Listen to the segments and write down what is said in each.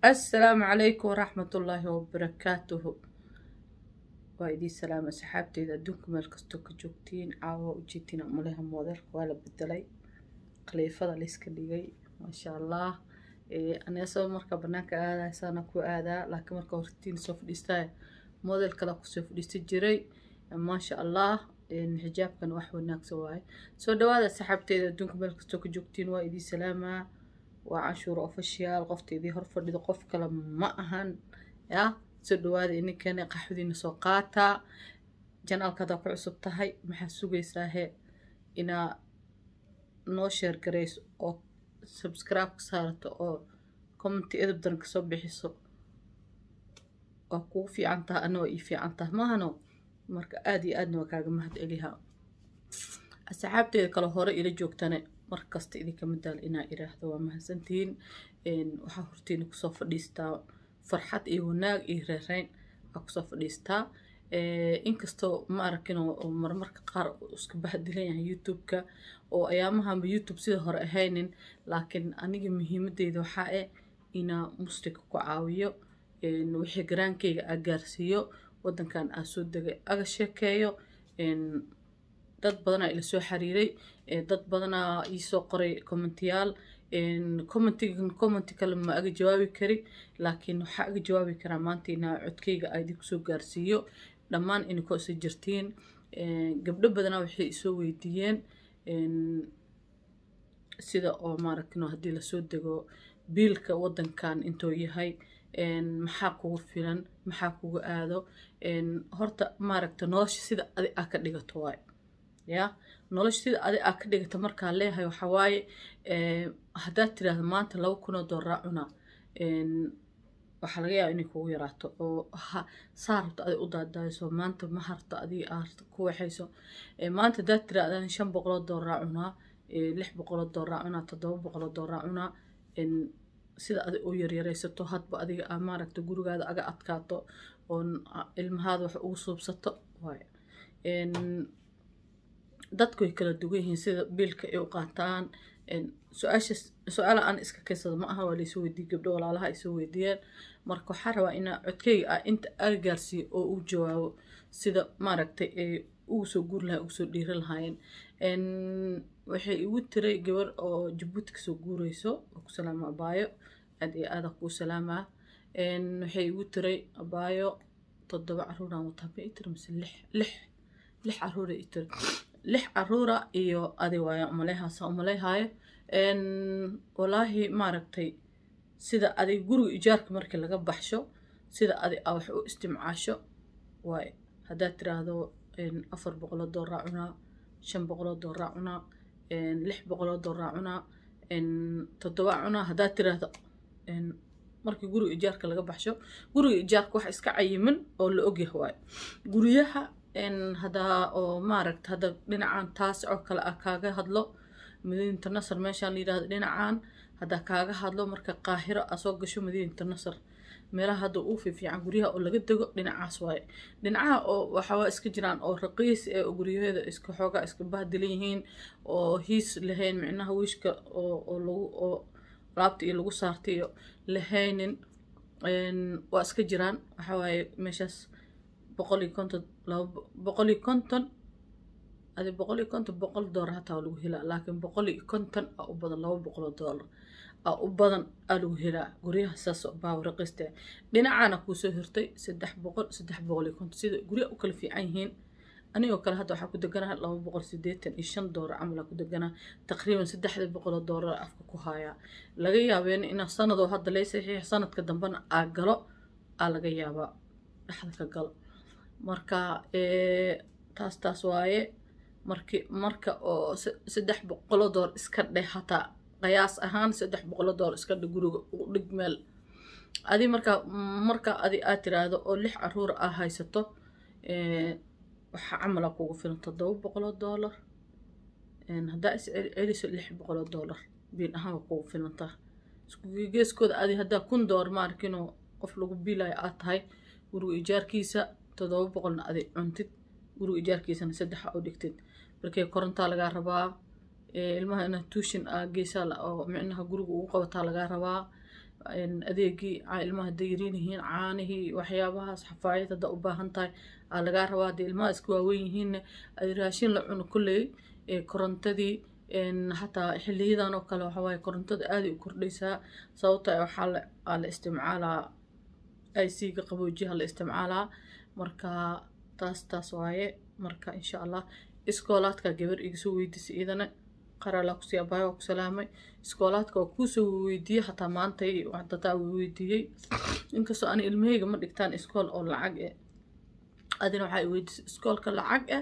assalaamu calaykum waraxmatullaahi wabarakaatuhu waa idii salaama asxaabteeda adduunka meel kastoo ka joogtiin caawa ujeedtiin maleha moodeelka waa la bedelay khaliifada layska dhigay maasha allah aneesaba marka banaanka aadaya saana ku aadaa laakiin marka hortiin soo fadhiistaa moodel kale kusoo fadhiista jiray maasha allah xijaabkan wax wanaagsan waaye soo dhawaada asxaabteeda adduunka meel kastoo ka joogtiin waa idii salaamaa waa canshuur official qofta idii hor fadhido qof kale ma ahan ya soo dhawaada ininkeena qaxwadiina soo qaataa janaalka haddaa ku cusub tahay maxaa sugaysaa he inaa noo sheer garayso oo subscribe ka saarato oo commenti edab daran kasoo bixiso waa kugu fiican taha ana waa ii fiican taha maahano marka aada iyo aadna waa kaaga mahad celiha asxaabteeda kale hore ila joogtane markasta idinkama daal inaa iraahdo waa mahadsantihiin waxaa hortiina kusoo fadhiistaa farxad iyo wanaag iyo reereyn waa kusoo fadhiistaa inkastoo ma arkin oo marmarka qaar iska bahdilan yahay youtube-ka oo ayaamahanba youtube sida hore ahaynin laakiin aniga muhiimadeyda waxaa eh inaa muslimka ku caawiyo wixii garaankeyga aa gaarsiiyo wadankan aa soo degay aga sheekeeyo dad badanaa ila soo xiriiray dad badanaa iisoo qoray commentiyaal commentigan commenti kale ma aga jawaabi kari laakiin waxaa aga jawaabi karaa maanta inaa codkeyga aa idin kusoo gaarsiiyo dhammaan inikoo isa jirtiin gabdho badanaa waxay isoo weydiiyeen sida oo maaragtino haddii lasoo dego biilka wadankan intuu yahay maxaa kugu filan maxaa kugu aado horta maaragta nolosha sida adi aa ka dhigato waay ya nolosha sida adi aa ka dhigata markaa leeyahay waxaa waaye haddaad tiraahdo maanta laba kunoo dooraa cunaa waxaa laga yaaba inay kugu yaraato oo saa rabto adi u daadaayso maanta ma harto adii aarto ku waxayso maanta haddaad tiraahdan shan boqoloo dooraa cunaa lix boqoloo dooraa cunaa toddoba boqoloo dooraa cunaa sida adi u yaryaraysato hadba adiga aa maaragta gurigaada aga adkaato oo ilmahaada wax ugu suubsato waay dadku way kala dugan yihiin sida biilka ay u qaataan su-aasha su-aala aan iska kaysado ma aha waa laysoo weydiiyey gabdho walaalaha ay soo weydiiyeen marka waxaa rabaa inaa codkeyga ah inta aga gaarsiiyo oo uu jawaabo sida maaragtay ay ugu soo guuri lahayen ugu soo dhiiri lahaayeen waxay igu tiray gabar oo jabuuti kasoo guureyso oo ku salaama abaayo aad iyo aada kuu salaamaa waxay igu tiray abaayo toddoba caruuraan wataa ma itiri mise lix lix lix caruura itiri lix caruura iyo adi waaya umaleyhaasa umaleyhaayo walaahi maaragtay sida adig guriga ijaarka markii laga baxsho sida adi aa wax u istimcaasho waay haddaad tiraahdo afar boqoloo dooraa cunaa shan boqoloo dooraa cunaa lix boqoloo dooraa cunaa toddoba cunaa haddaad tiraahdo markii guriga ijaarka laga baxsho guriga ijaarka wax iska cayiman oo la ogyah waayo guryaha hadaa oo maaragta hadda dhinacan taas oo kale ah kaaga hadlo madiinata nasar meeshaan la yirahdo dhinacan haddaa kaaga hadlo marka qaahiro aa soo gasho madiinata nasar meelaha hadda uu fiifiican guryaha oo laga dego dhinacaas waaye dhinacaha oo waxawaa iska jiraan oo raqiis ee guryaheeda iska xoogaa iska bahdilan yihiin oo hiis lahayn micnaha wiishka oo lagu oo laabta iyo lagu saarta iyo lahaynin waa iska jiraan waxawaaye meeshaas boqol iyo konton laba boqol iyo konton adi boqol iyo konton boqol doolar hataa waa lagu helaa laakiin boqol iyo konton aa u badan laba boqoloo doolar aa u badan aa lagu helaa guryaha saas baawa raqiista dhinacaana kuusoo hirtay saddex boqol saddex boqol iyo konton sida guryaha u kala fiican yihiin anigoo kale hadda waxaa ku deganaha laba boqol sideetan iyo shan doolar camal aa ku deganaa taqriiban saddexda boqoloo doolar afka ku haayaa laga yaabeena inaa sanadoo hadda lay saxiix sanadka dambena aa galo aa laga yaabaa dhexda ka galo marka taas taas waaye marki marka oo saddex boqoloo door iska dheh hataa qiyaas ahaan saddex boqoloo door iska dheh guriga u dhig meel adi markaa marka adi aad tiraahdo oo lix caruur aa haysato waxaa camala kugu filan toddoba boqoloo doolar haddaa is celiso lix boqoloo doolar biil ahaan waa kugu filantaa geeskooda adi haddaa kun door maarkinoo qof lagu biilayo aad tahay guriga ijaarkiisa toddoba boqolna adi cuntid guriga ijaarkiisana saddexa u dhigtid markee korontaa lagaa rabaa ilmaha inaad tuushin aa geysaa oo micnaha guriga ugu qabataa lagaa rabaa adeegii ilmaha dayriin yihiin caanihii waxyaabahaas xafaayad hadda u baahan tahay aa lagaa rabaa haddii ilmaha iska waaweyn yihiinna raashin la cuno kulley korontadii hataa xiliyadan oo kale waxawaaye korontada aaday u kordhaysaa sababta waxaa aa la isticmaalaa ic-ga qaboojiyaha la isticmaalaa marka taas taas waaye marka insha allah iskoolaadka gabar igasoo weydiisay iyadana qaraalaa kusii abaayo waa ku salaamay iskoolaadka waa kuusoo weydiiyey hataa maantay dadaa weydiiyey inkastoo ani ilmahayga ma dhigtaan iskool oo lacag eh adina waxaa weydiisay iskoolka lacag ah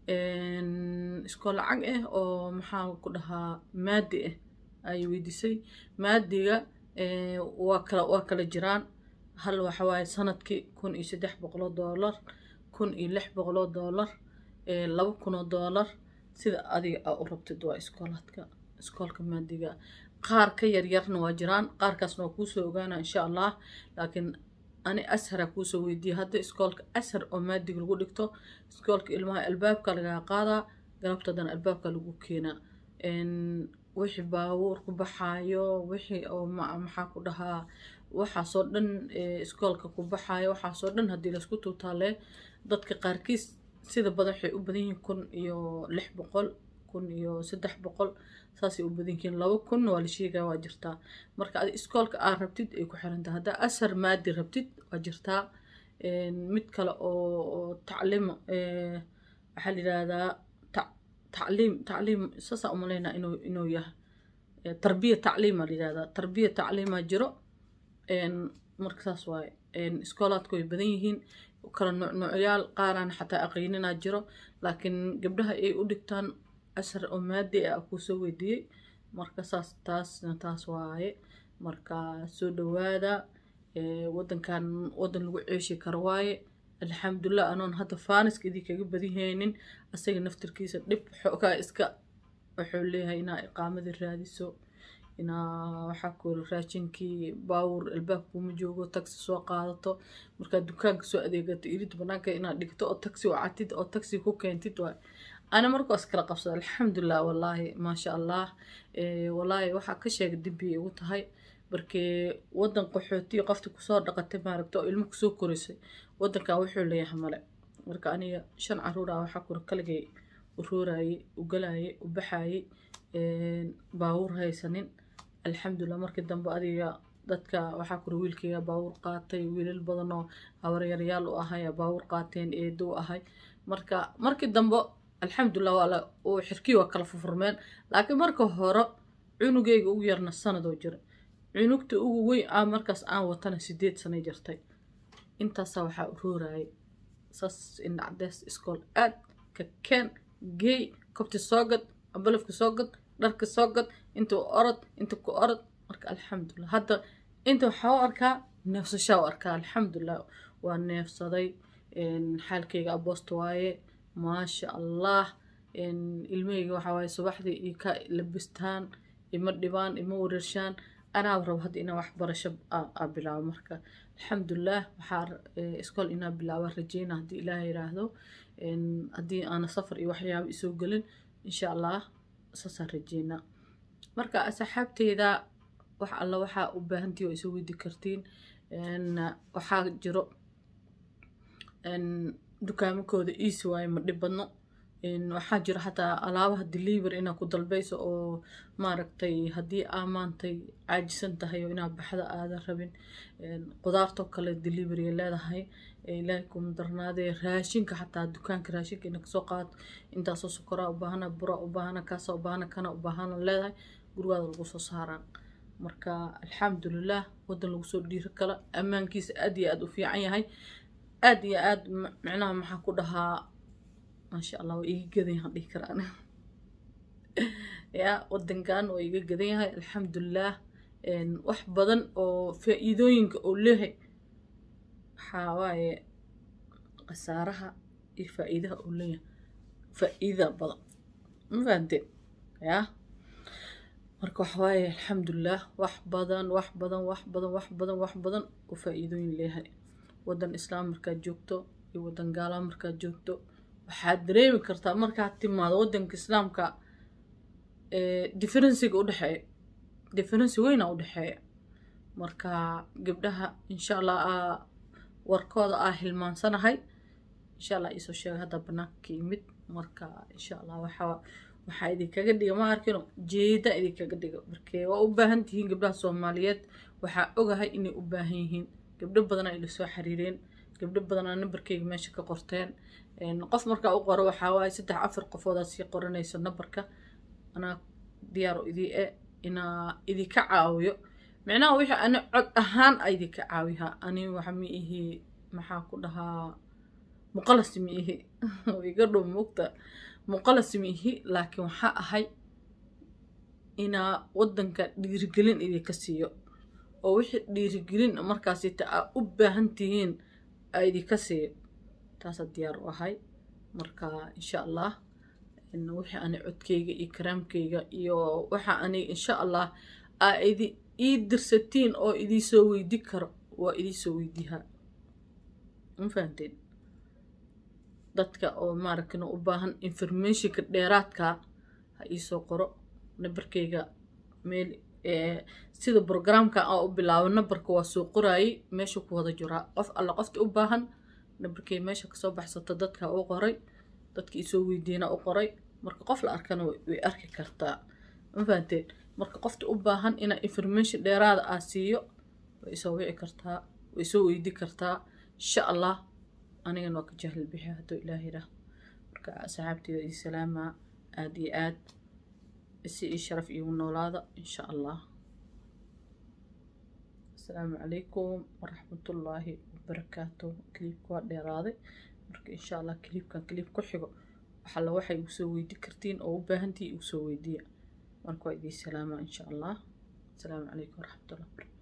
iskool lacag ah oo maxaa ku dhahaa maadi ah ay weydiisay maadiga waa kala waa kala jiraan hal waxa waaye sanadkii kun iyo saddex boqoloo doolar kun iyo lix boqoloo doolar laba kunoo doolar sida adiga aa u rabtid waa iskoolaadka iskoolka maadiga qaar ka yaryarna waa jiraan qaarkaasna waa kuusoo ogaana insha allah laakiin ani asharaa kuusoo weydiiya hadda iskoolka ashar oo maadiga lagu dhigto iskoolka ilmaha albaabka lagaa qaadaa galabtadana albaabka lagu keenaa wixii baabuur ku baxaayo wixii oo maxaa ku dhahaa waxaasoo dhan iskoolka ku baxaayo waxaasoo dhan haddii laysku tuutaalee dadka qaarkiis sida badan waxay u badan yihiin kun iyo lix boqol kun iyo saddex boqol saasay u badan yihiin laba kun waa la sheegaa waa jirtaa marka adi iskoolka aad rabtid ay ku xirantahay haddaa ashar maadi rabtid waa jirtaa mid kale oo tacliim waxaa la yidhaahdaa tacliim tacliim saasaa umaleynaa inuu inuu yahay tarbiya tacliima la yidhahdaa tarbiya tacliima jiro marka saas waaye iskoolaadku way badan yihiin kala nuucnuucyaal qaaraan xataa aqayninaa jiro laakiin gabdhaha ay u dhigtaan ashar oo maadi ah kuusoo weydiiyey marka saas taasna taas waaye marka soo dhawaada wadankan wadan lagu ceeshi karo waaye alxamdulilah anoon hadda faaniska idii kaga badihaynin asaga naftirkiisa dhib xoogaa iska wuxuu leeyahay inaa iqaamadii raadiso inaa waxaa kuuri raashinkii baawur albaabkuuma joogo taxi soo qaadato markaad dukaanka soo adeegato irid banaanka inaad dhigto oo taxi wacatid oo taxi ku keentid waay ana markaas kala qabsada alxamdulilah wallaahi maasha allah wallaahi waxaa ka sheega dembiyay igu tahay markee wadan qaxootiya qofta kusoo dhaqatay maaragta oo ilmo kusoo korisay wadankan wuxuu leeyahay male marka aniga shan caruur ah waxaa kura kaligay u roorayay u galayay u baxayay baawur haysanin alxamdulilah markii dambe adiga dadka waxaa kura wiilkayga baawur qaatay wiilal badan oo habaryaryaal u ahay baawur qaateen eedo u ahay marka markii dambe alxamdulilah waa uu xirkii waa kala furfurmeen laakiin marka hore cunugayga ugu yarna sanadoo jira cunugta ugu weyn ah markaas aan watana sideed sanay jirtay intaasaa waxaa u roorayay saas ina cadeys iskool aad ka keen geey kobti soo gad ambalafka soo gad dharka soo gad inta orod inta ku orod marka alxamdulilah hadda inta waxaa u arkaa neefsashaa u arkaa alxamdulilah waa neefsaday xaalkayga aboosta waaye maasha allah ilmahayga waxaa waaye subaxdii iyo ka labistaan ima dhibaan ima wareershaan anaa rabo hadda inaa waxbarasho aa bilaabo marka alxamdulilah waxaa iskool inaa bilaaba rajeyna haddii ilaah yiraahdo haddii aana safar iyo waxyaaba isoo gelin insha allah saasaan rajeynaa marka asxaabteyda wax alla waxaa u baahantii oo isoo weydi kartiin waxaa jiro dukaamakooda easy waaye ma dhib badno waxaa jiro xataa alaabaha delivery inaa ku dalbayso oo maaragtay haddii aa maantay caajisan tahay oo inaa baxda aadan rabin qudaartoo kale delivery leedahay ilaahay kuma darnaadee raashinka xataa dukaanka raashinka ina kasoo qaadato intaasoo sokoraa u baahana buraa u baahana kaasaa u baahana kana u baahana leedahay gurigaada lagu soo saaraan marka alxamdulilah wadan lagu soo dhiiri kala ammaankiisa aad iyo aad u fiican yahay aad iyo aad micnaha maxaa ku dhahaa maasha allah waa iga gadan yahan dhihi karaan ya wadankan waa iga gadan yahay alxamdulilah wax badan oo faa-iidooyinka oo leehay waxaa waaye khasaaraha iyo faa-iidaha oo leeyahay faa-iida badan ma fahanteen ya marka waxa waaye alxamdulilah wax badan wax badan wax badan wax badan wax badan oo faa-iidooyin leeyahay wadan islaam markaad joogto iyo wadan gaala markaad joogto waxaad dareemi kartaa markaad timaado wadanka islaamka differenciga udhexeeya differenci weyna udhexeeya marka gabdhaha insha allah aa warkooda aa hilmaansanahay insha allah iisoo sheega hadda banaanka ka yimid marka insha allah waxaa waxaa idinkaga dhiga ma arkino jeeda idinkaga dhiga markee waa u baahan tihiin gabdhaha soomaaliyeed waxaa ogahay inay u baahan yihiin gabdho badanaa ila soo xiriireen gabdho badanaa nambarkeyga meesha ka qorteen qof markaa u qoro waxaa waaye saddex afar qofoodaa sii qoranayso nambarka anaa diyaaro idii e inaa idinka caawiyo micnaha wixii ani cod ahaan a idinka caawihaa ani waxa ma ihi maxaa ku dhahaa muqalas ma ihi iga dhow mugta muqalas ma ihi laakiin waxaa ahay inaa waddanka dhiirigelin idinka siiyo oo wixii dhiirigelin markaasita aa u baahan tihiin aa idinka siiyo taasaa diyaar u ahay marka insha allah wixii ani codkeyga iyo karaamkeyga iyo waxa ani insha allah aa idi ii dirsatiin oo idiisoo weydi karo waa idiisoo weydiihaa ma fahanteen dadka oo maaragtay u baahan informationka dheeraadka ha iisoo qoro nambarkeyga meel sida brograamka aan u bilaabo nambarka waa soo qoraayey meesha ku wada jiraa qof alla qofta u baahan nambarkey meesha kasoo baxsato dadka u qoray dadka isoo weydiina u qoray marka qof la arkana way arki kartaa ma fahanteen marka qofta u baahan inaa information dheeraada aa siiyo way isoo wici kartaa way isoo weydi kartaa insha allah anigana waa ka jahlil bixi hadduu ilaah yidhaah marka asxaabteeda iyo salaama aada iyo aad si ii sharaf iigu noolaada insha allah asalaamu calaykum waraxmatullaahi wabarakaatu kiliibka waa dheeraaday marka insha allah kiliibkan kiliib ku xigo waxalla waxay igu soo weydi kartiin oo u baahantihi igu soo weydiiya marka waa idii salaama insha allah asalaamu calaykum waraxmatullahi wabarakatu